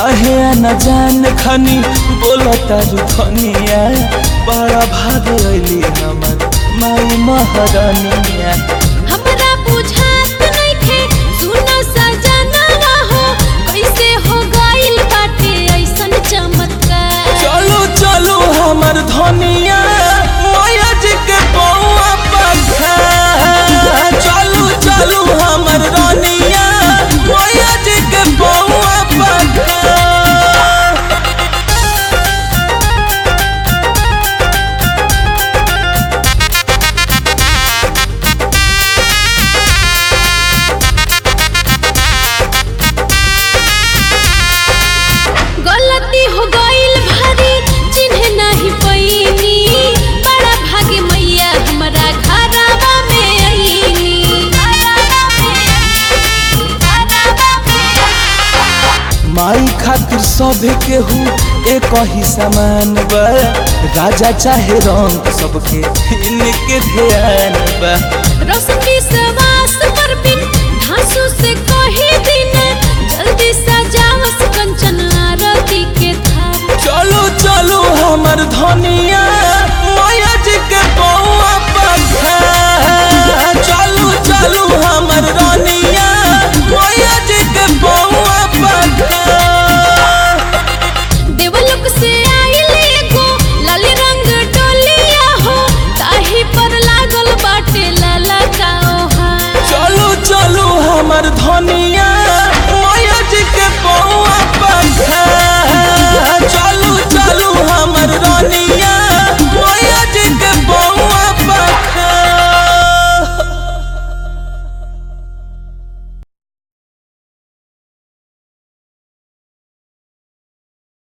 काहे न जान खनी बोलता रुखनिया बड़ा भाग अली हमर माई महारानिया हमरा बुझात नइखे सुनो सजनवा हो कैसे हो गइल बाटे ऐसन चमत्कार चलो चलो हमर धनिया माया जी के बउआ पखा चलो चलो हमर रानिया माया जी के बउआ पखा गलती हो गइल भारी चिन्ह नहीं पैनी बड़ा भागे मैया हमरा घरवा में आईनी माई खातिर सभे केहू एक ही समान बा राजा चाहे रंग सबके इनके ध्यान बा रोशन विश्वास पर बिन धांसू से कही दिन